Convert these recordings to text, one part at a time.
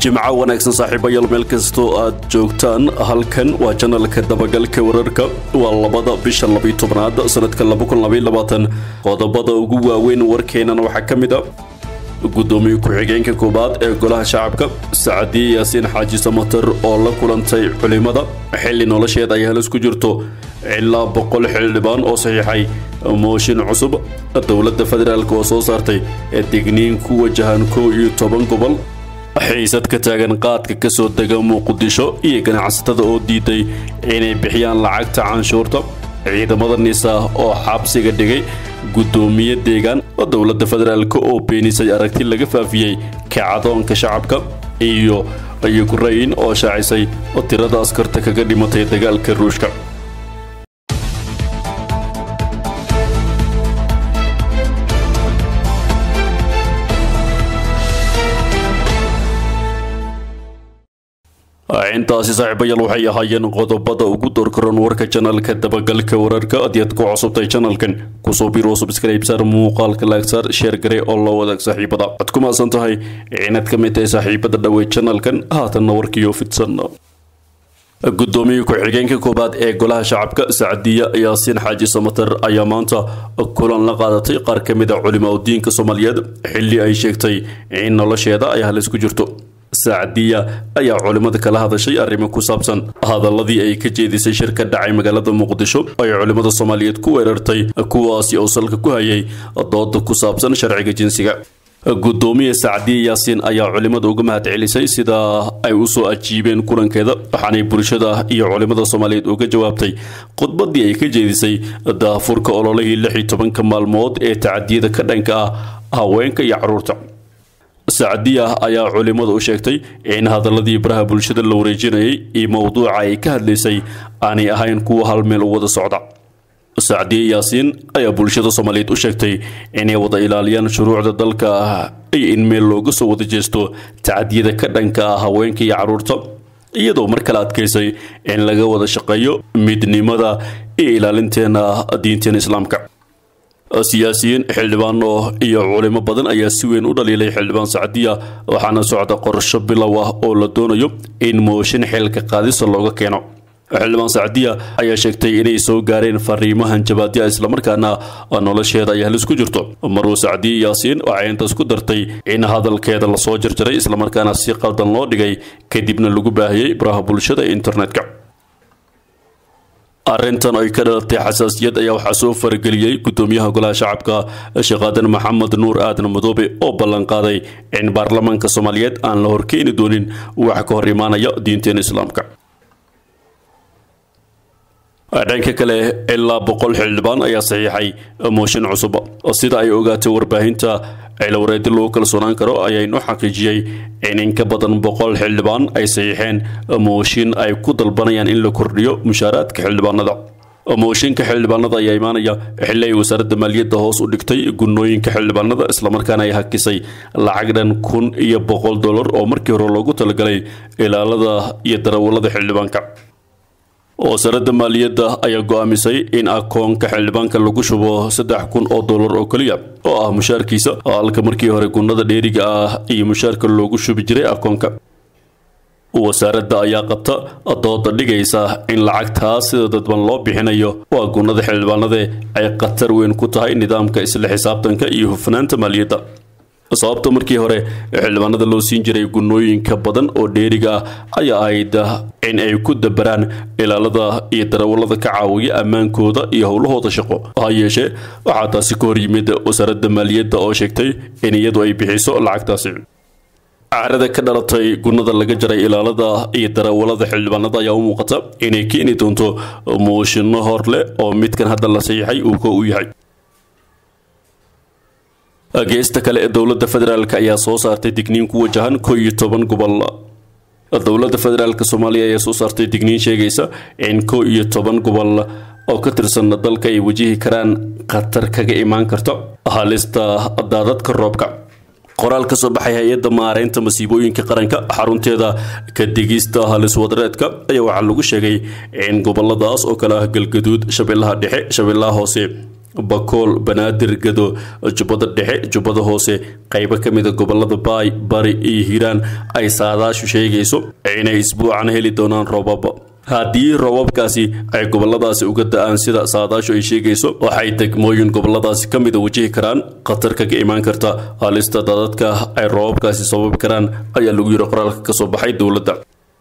jimco wanaagsan saaxiibayaal meel kastoo aad joogtaan halkan waa janalka dabagalka wararka waa labada bisha labiyo tobnaad sanadka qodobada ugu waaweyn warkeenana waxaa ka mid a gudoomiye ku-xigeenka koowaad ee golaha shacabka sacadiye yaasiin xaaji samater oo la kulantay culimada xilli nolosheeda ay halis ku jirto ilaa boqol xildhibaan oo saxiixay mooshin cusub dowladda federaalk oo soo saartay digniin ku wajahan kow iyo toban gobol xiisad ka taagan qaadka ka soo dega muqdisho iyo ganacsatada oo diiday inay bixiyaan lacagta canshuurta ciidamada nisa oo xabsiga dhigay gudoomiye deegaan oo dowladda federaalk oo beenisay aragti laga faafiyey kacadoonka shacabka iyo yukrain oo shaacisay tirada askarta kaga dhimatay dagaalka ruushka intaasi saaxiibayaal waxay ahaayeen qodobada ugu doorkaroon warka janalka dabagalka wararka haddii aad ku cusubtay janalkan kusoo biro subscribesar muuqaalka laagsaar sheer gare oo loo wadaag saaxiibada waxaad ku maasan tahay inaad ka mid tahay saaxiibada dhawey janalkan haatanna warkiyo fidsan gudoomiye ku-xigeenka koowaad ee golaha shacabka sacdiya yaasiin xaaji samater ayaa maanta kulan la qaadatay qaar ka mid a culimaa diinka soomaaliyeed xilli ay sheegtay in nolosheeda ay halis ku jirto sacdiya ayaa culimmada kala hadashay arrimo ku saabsan hadaladii ay ka jeedisay shir ka dhacay magaalada muqdisho ay culimmada soomaaliyeed ku weerartay kuwaasi oo salka ku hayay dooda ku saabsan sharciga jinsiga gudoomiye sacdiye yaasiin ayaa culimmada uga mahad celisay sida ay usoo ajiibeen kulankeeda waxaanay bulshada iyo culimmada soomaaliyeed uga jawaabtay khudbadii ay ka jeedisay daafurka ololihii lix iyo tobanka maalmood ee tacadiyada ka dhanka ah haweenka iyo caruurta sacdiya ayaa culimmada u sheegtay in hadaladii baraha bulshada la wareejinayay iyo mowduuca ay ka hadlaysay aanay ahayn kuwa hal meel u wada socda sacdiye yaasiin ayaa bulshada soomaaliyeed u sheegtay inay wada ilaaliyaan shuruucda dalka iyo in meel looga soo wada jeesto tacadiyada ka dhanka ah haweenka iyo caruurta iyadoo mar kale adkaysay in laga wada shaqeeyo midnimada iyo ilaalinteena diinteena islaamka siyaasiyiin xildhibaano iyo culimo badan ayaa si weyn u dhaliilay xildhibaan sacdiya waxaana socda qorsho bilow ah oo la doonayo in mooshin xilka qaadisa looga keeno xildhibaan sacdiya ayaa sheegtay inay soo gaareen fariimahan jabaadya islamarkaana nolosheeda ay halis ku jirto maruu sacdiye yaasiin waxay intaas ku dartay in hadalkeeda lasoo jarjaray islamarkaana si qaldan loo dhigay kadibna lagu baahiyey baraha bulshada internetka arrintan ay ka dhalatay xasaasiyad ayaa waxaa soo farageliyey gudoomiyaha golaha shacabka sheekaadan maxamed nuur aadan madoobe oo ballanqaaday in baarlamaanka soomaaliyeed aan la horkeeni doonin wax ka hor imaanaya diinteena islaamka dhanka kale ilaa boqol xildhibaan ayaa saxiixay mooshin cusub sida ay ogaatay warbaahinta cilawareedi lagu kalsoonaan karo ayaynu xaqiijiyey in in ka badan boqol xildhibaan ay saxiixeen mooshin ay ku dalbanayaan in la kordhiyo mushaaraadka xildhibaanada mooshinka xildhibaanada ayaa imaanaya xilli ay wasaaradda maaliyadda hoos u dhigtay gunooyinka xildhibaanada islamarkaana ay hakisay lacag dhan kun iyo boqol dollar oo markii hore loogu talagalay ilaalada iyo darawallada xildhibaanka wasaaradda maaliyadda ayaa go'aamisay in akoonka xildhibaanka lagu shubo saddex kun oo dollar oo keliya oo ah mushaarkiisa halka markii hore gunnada dheeriga ah iyo mushaarka loogu shubi jiray akoonka wasaaradda ayaa qabta dooda dhigaysa in lacagtaas sida dadban loo bixinayo waa gunnada xildhibaanade ay khatar weyn ku tahay nidaamka isla xisaabtanka iyo hufnaanta maaliyadda sababta markii hore xildhibaanada loo siin jiray gunnooyinka badan oo dheeriga ah ayaa ahayd in ay ku dabaraan ilaalada iyo darawallada ka caawiya ammaankooda iyo howlahooda shaqo ha yeeshee waxaa taasi ka hor yimid wasaaradda maaliyadda oo sheegtay in iyadu ay bixiso lacagtaasi carada ka dhalatay gunnada laga jaray ilaalada iyo darawallada xildhibaanada ayaa u muuqata inay keeni doonto mooshinno hor leh oo midkan hadda la saxiixay uu ka u yahay geesta kale ee dowladda federaalk ayaa soo saartay digniin ku wajahan ko iyo toban gobol dowladda federaalk soomaaliya ayaa soo saartay digniin sheegaysa in ko iyo toban gobol oo ka tirsan dalka ay wajihi karaan khatar kaga imaan karta halista daadadka roobka qoraal ka soo baxay hay-adda maareynta masiibooyinka qaranka xarunteeda ka digista halis wadareedka ayaa waxaa lagu sheegay in goboladaas oo kale ah galgaduud shabeellaha dhexe shabeellaha hoose bakool banaadir gado jubbada dhexe jubbada hoose qaybo ka mida gobolada baay bari iyo hiiraan ay saadaashu sheegayso inay isbuucan heli doonaan roobab haddii roobabkaasi ay goboladaasi uga da-aan sida saadaashu ay sheegayso waxay degmooyin goboladaasi ka mida wajihi karaan khatar kaga imaan karta halista dadadka ay roobabkaasi sababi karaan ayaa lagu yiri qoraalka kasoo baxay dowladda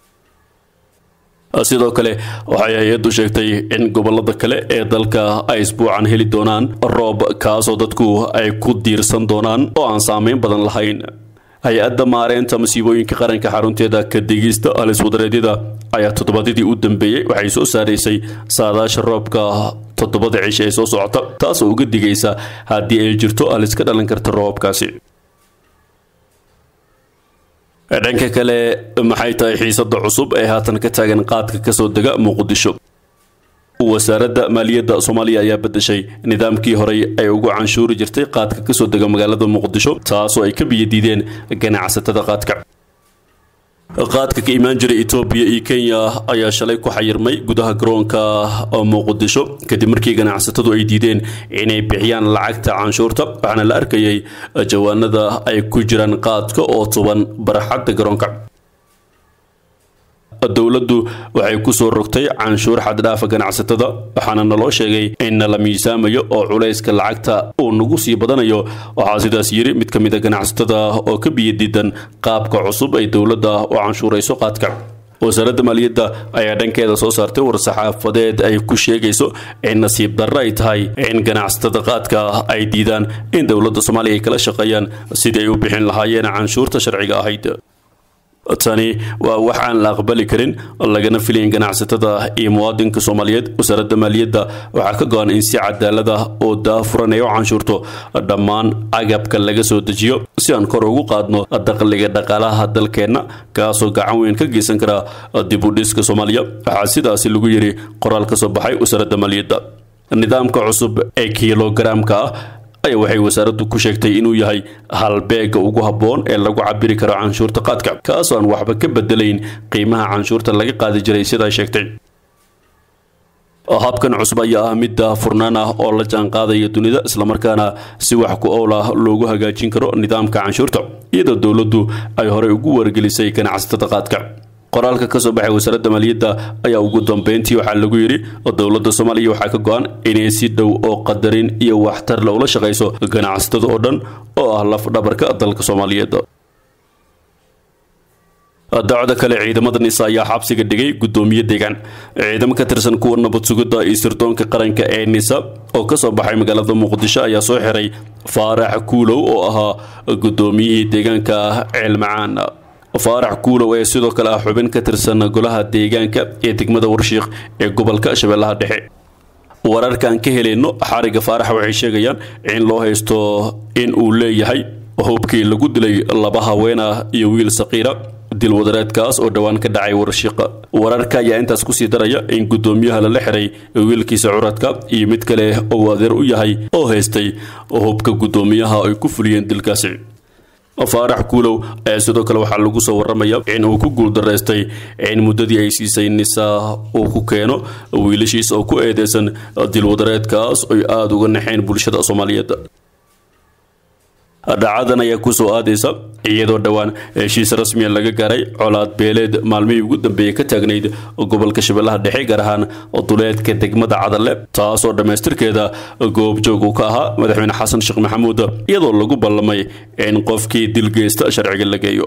sidoo kale waxay hay-addu sheegtay in gobolada kale ee dalka ay isbuucan heli doonaan roob kaasoo dadku ay ku diirsan doonaan oo aan saameyn badan lahayn hay-adda maareynta masiibooyinka qaranka xarunteeda ka digista haliswadareedyada ayaa toddobaadyadii u dambeeyey waxay soo saaraysay saadaasha roobka toddobada cisho ee soo socota taasoo uga digaysa haddii ay jirto halis ka dhalan karta roobabkaasi dhanka kale maxay tahay xiisada cusub ee haatan ka taagan qaadka kasoo dega muqdisho wasaaradda maaliyadda soomaaliya ayaa bedeshay nidaamkii horey ay ugu canshuuri jirtay qaadka kasoo dega magaalada muqdisho taasoo ay ka biyadiideen ganacsatada qaadka qaadka ka imaan jiray etoobiya iyo kenya ayaa shalay ku xayirmay gudaha garoonka muqdisho kadib markii ganacsatadu ay diideen inay bixiyaan lacagta canshuurta waxaana la arkayay jawaanada ay ku jiraan qaadka oo tuban barxadda garoonka dowladdu waxay kusoo rogtay canshuur xaddhaafa ganacsatada waxaana naloo sheegay in la miisaamayo oo culayska lacagta uu nagu sii badanayo waxaa sidaas yiri mid ka mid a ganacsatada oo ka biyadiidan qaabka cusub ay dowladda u canshuurayso qaadka wasaaradda maaliyadda ayaa dhankeeda soo saartay war-saxaafadeed ay ku sheegayso in nasiib darro ay tahay in ganacsatada qaadka ay diidaan in dowladda soomaaliya ay kala shaqeeyaan sidii ay u bixin lahaayeen canshuurta sharciga ahayd tani waa wax aan la aqbali karin lagana filayn ganacsatada iyo muwaadinka soomaaliyeed wasaaradda maaliyadda waxaa ka go-an in si cadaalad ah oo daafuran ay u canshuurto dhammaan agabka laga soo dejiyo si aan kor ugu qaadno dakhliga dhaqaalaha dalkeenna kaasoo gacan weyn ka geysan kara dib u dhiska soomaaliya waxaa sidaasi lagu yiri qoraal ka soo baxay wasaaradda maaliyadda nidaamka cusub ee kilogaramka ah ayaa waxay wasaaraddu ku sheegtay inuu yahay halbeega ugu habboon ee lagu cabiri karo canshuurta qaadka kaasoo aan waxba ka bedelayn qiimaha canshuurta laga qaadi jiray sidaa sheegtay habkan cusub ayaa ah mid furnaan ah oo la jaanqaadaya dunida islamarkaana si wax ku owl ah loogu hagaajin karo nidaamka canshuurta iyadoo dowladdu ay horey ugu wargelisay ganacsatada qaadka qoraalka ka soo baxay wasaaradda maaliyadda ayaa ugu dambeyntii waxaa lagu yidhi dowladda soomaaliya waxaa ka go-an inay si dhow oo qadarin iyo waxtar la ula shaqayso ganacsatada oo dhan oo ah laf dhabarka dalka soomaaliyeed dacwada kale ciidamada nisa ayaa xabsiga dhigay guddoomiye deegaan ciidamo ka tirsan kuwa nabad sugidda iyo sirdoonka qaranka ee nisa oo kasoo baxay magaalada muqdisho ayaa soo xiray faarax kuulow oo ahaa guddoomiyihii deegaanka ceelmacaan faarax kuulow ee sidoo kale ah xubin ka tirsan golaha deegaanka ee degmada warshiiq ee gobolka shabeellaha dhexe wararkaan ka helayno xariga faarax waxay sheegayaan in loo haysto in uu leeyahay hubkii lagu dilay laba haween ah iyo wiil saqiira dil wadareedkaas oo dhowaan ka dhacay warshiiqa wararka ayaa intaas kusii daraya in guddoomiyaha lala xiray wiilkiisa curadka iyo mid kale oo adeer u yahay oo haystay hubka guddoomiyaha ay ku fuliyeen dilkaasi faarax kuulow ayaa sidoo kale waxaa lagu soo waramaya in uu ku guuldaraystay in muddadii ay siisay nisaa uu ku keeno wiilashiisa oo ku eedeysan dilwadareedkaas oy aada uga naxeen bulshada soomaaliyeed dhacadan ayaa kusoo aadaysa iyadoo dhowaan heshiis rasmiya laga gaaray colaad beeleed maalmihii ugu dambeeyey ka taagnayd gobolka shabeellaha dhexe gaar ahaan duleedka degmada cadalle taasoo dhammaystirkeeda goobjoog uu ka ahaa madaxweyne xasan sheekh maxamuud iyadoo lagu ballamay in qofkii dilgeysta sharciga la geeyo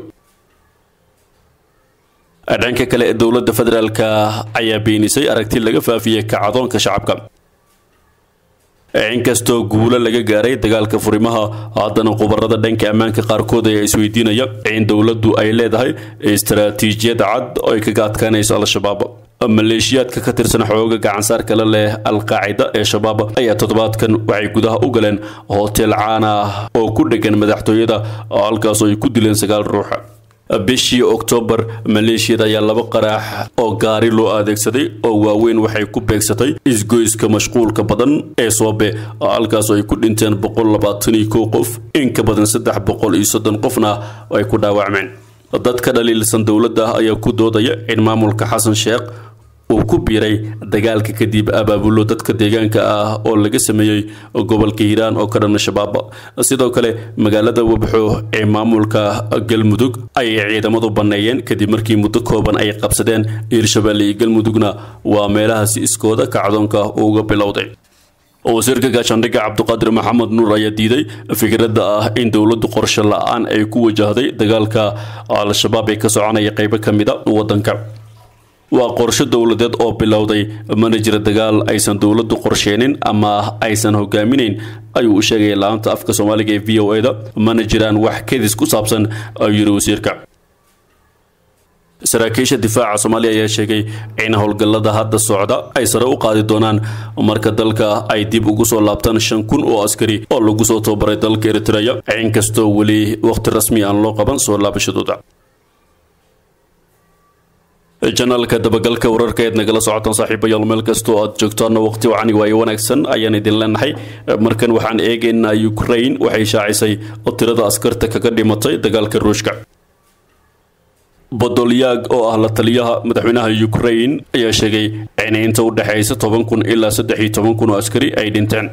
dhanka kale dowladda federaalka ayaa beenisay aragti laga faafiyey kacdoonka shacabka inkastoo guulo laga gaaray dagaalka furimaha haddana khubarada dhanka ammaanka qaarkood ayaa isweydiinaya in dowladdu ay leedahay istaraatiijiyad cad oo ay kaga adkaanayso al-shabaab maleeshiyaadka ka tirsan xooga gacansaar kale leh al-qaacida ee shabaab ayaa toddobaadkan waxay gudaha u galeen hotel caan ah oo ku dhegan madaxtooyada halkaasoo ay ku dileen sagaal ruux bishii oktoobar maleeshiyada ayaa laba qaraax oo gaari loo adeegsaday oo waaweyn waxay ku beegsatay isgoyska mashquulka badan ee soobe halkaasoo ay ku dhinteen boqol labaatan iyo kow qof in ka badan saddex boqol iyo soddon qofna ay ku dhaawacmeen dadka dhaliilsan dowladda ayaa ku doodaya in maamulka xasan sheekh uu ku biiray dagaalka kadib abaabulo dadka deegaanka ah oo laga sameeyey gobolka hiiraan oo ka dhan shabaab sidoo kale magaalada wabxo ee maamulka galmudug ayay ciidamadu banneeyeen kadib markii muddo kooban ay qabsadeen hiirshabeelle iyo galmudugna waa meelahaasi iskooda kacdoonka uga bilowday wasiirka gaashaandhigga cabdiqaadir maxamed nuur ayaa diiday fikradda ah in dowladdu qorshe la-aan ay ku wajahday dagaalka al-shabaab ee ka soconaya qeybo ka mida waddanka waa qorshe dowladeed oo bilowday mana jira dagaal aysan dowladdu qorsheenin ama aysan hogaaminayn ayuu u sheegay la-anta afka soomaaliga ee v o e da mana jiraan wax kedis ku saabsan ayuu yiri wasiirka saraakiisha difaaca soomaaliya ayaa sheegay in howlgallada hadda socda ay sare u qaadi doonaan marka dalka ay dib ugu soo laabtaan shan kun oo askari oo lagu soo tababaray dalka eritreya inkastoo weli wakhti rasmi aan loo qaban soo laabashadooda janaalka dabagalka wararka eed nagala socotaan saaxiibayaal meel kastoo aad joogtaana waqti wacani waayo wanaagsan ayaan idin leenahay markan waxaan eegaynaa ukraine waxay shaacisay oo tirada askarta kaga dhimatay dagaalka ruushka bodolyaag oo ah la taliyaha madaxweynaha ukraine ayaa sheegay in inta u dhexaysa toban kun ilaa saddex iyo toban kun oo askari ay dhinteen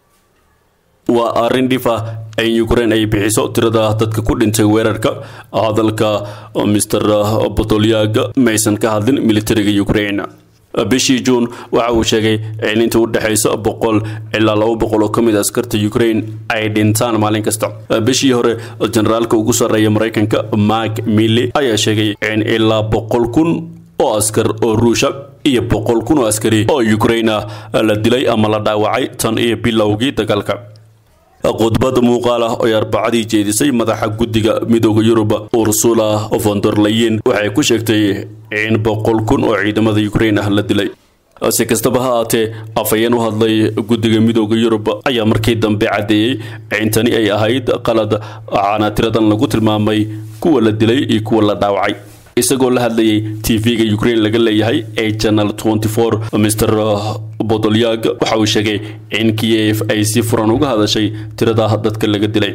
waa arrin dhif ah in ukraine ay bixiso tirada dadka ku dhintay weerarka hadalka mr bodolyaag maysan ka hadlin militariga ukraine bishii juun waxa uu sheegay in inta u dhexaysa boqol ilaa laba boqol oo ka mid askarta ukraine ay dhintaan maalin kasta bishii hore generaalka ugu sarreeya maraykanka mark milley ayaa sheegay in ilaa boqol kun oo askar oo ruusha iyo boqol kun oo askari oo ukraine ah la dilay ama la dhaawacay tan iyo bilowgii dagaalka khudbad muuqaal ah oo ay arbacadii jeedisay madaxa guddiga midooda yurub ursula von der leyen waxay ku sheegtay in boqol kun oo ciidamada ukraine ah la dilay si kastaba ha aatee afhayeen u hadlay guddiga midooda yurub ayaa markii dambe caddeeyey in tani ay ahayd qalad waxaana tiradan lagu tilmaamay kuwa la dilay iyo kuwa la dhaawacay isagoo la hadlayay tv-ga ukraine laga leeyahay ee channel mr bodolyag waxa uu sheegay in kiev ay si furan uga hadashay tirada dadka laga dilay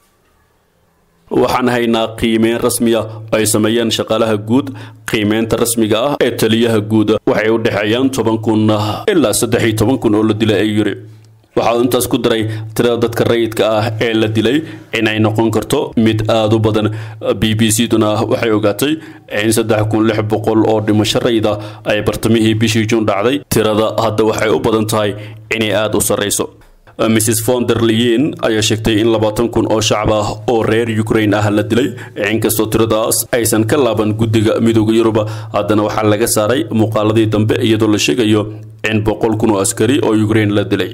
waxaan haynaa qiimeyn rasmiya ay sameeyeen shaqaalaha guud qiimeynta rasmiga ah ee taliyaha guud waxay u dhexeeyaan toban kun ilaa saddex iyo toban kun oo la dilay ayuu yiri waxa uu intaas ku daray tirada dadka rayidka ah ee la dilay inay noqon karto mid aada u badan b b c duna waxay ogaatay in saddex kun lix boqol oo dhimasho rayida ay bartamihii bishii juun dhacday tirada hadda waxay u badan tahay inay aada u sarreyso mrs von der leyen ayaa sheegtay in labaatan kun oo shacab ah oo reer ukraine ah la dilay inkastoo tiradaas aysan ka laaban guddiga midooda yurub haddana waxaa laga saaray muuqaaladii dambe iyadoo la sheegayo in boqol kun oo askari oo ukraine la dilay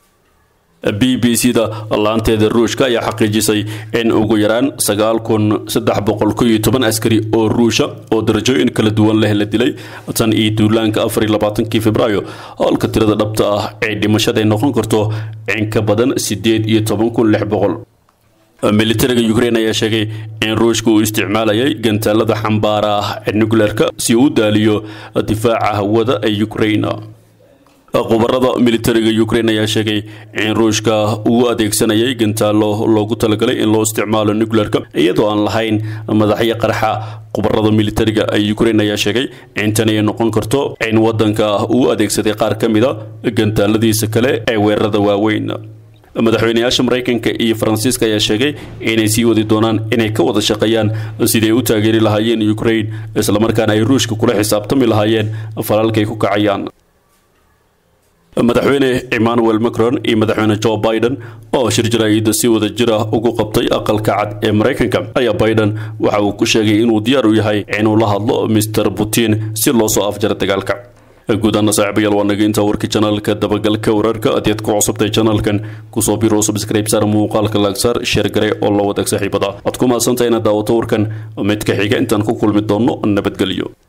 b b c da laanteeda ruushka ayaa xaqiijisay in ugu yaraan sagaal kun saddex boqol ko iyo toban askari oo ruusha oo darajooyin kala duwan leh la dilay tan iyo duulaanka afar iyo labaatankii februaayo halka tirada dhabta ah ee dhimashada ay noqon karto in ka badan sideed iyo toban kun lix boqol militariga ukraine ayaa sheegay in ruushka uu isticmaalayay gantaalada xambaara ah ee nucleerka si uu u daaliyo difaaca hawada ee ukraine khubarada militariga ukraine ayaa sheegay in ruushka uu adeegsanayay gantaalo loogu talagalay in loo isticmaalo nucleerka iyadoo aan lahayn madaxyo qarxa khubarada militariga ee ukraine ayaa sheegay in tani ay noqon karto in wadanka uu adeegsaday qaar ka mida gantaaladiisa kale ee weerarada waaweyn madaxweyneyaasha maraykanka iyo faransiiska ayaa sheegay inay sii wadi doonaan inay ka wada shaqeeyaan sidii ay u taageeri lahaayeen ukraine islamarkaana ay ruushka kula xisaabtami lahaayeen falalkay ku kacayaan madaxweyne emmanuel macron iyo madaxweyne joe biden oo shir jaraa'ida si wada jir ah ugu qabtay aqalka cad ee maraykanka ayaa biden waxa uu ku sheegay inuu diyaar u yahay inuu la hadlo mr putin si loo soo afjaro dagaalka guudaana saaxiibayaal waa naga intaa warkii janaalka dabagalka wararka adeed ku cusubtay janaalkan kusoo biro subscribe saar muuqaalka laagsaar sheer gare oo la wadaag saaxiibada aad ku mahadsantahay inaad daawato warkan mid ka xiga intaan ku kulmi doonno nabadgelyo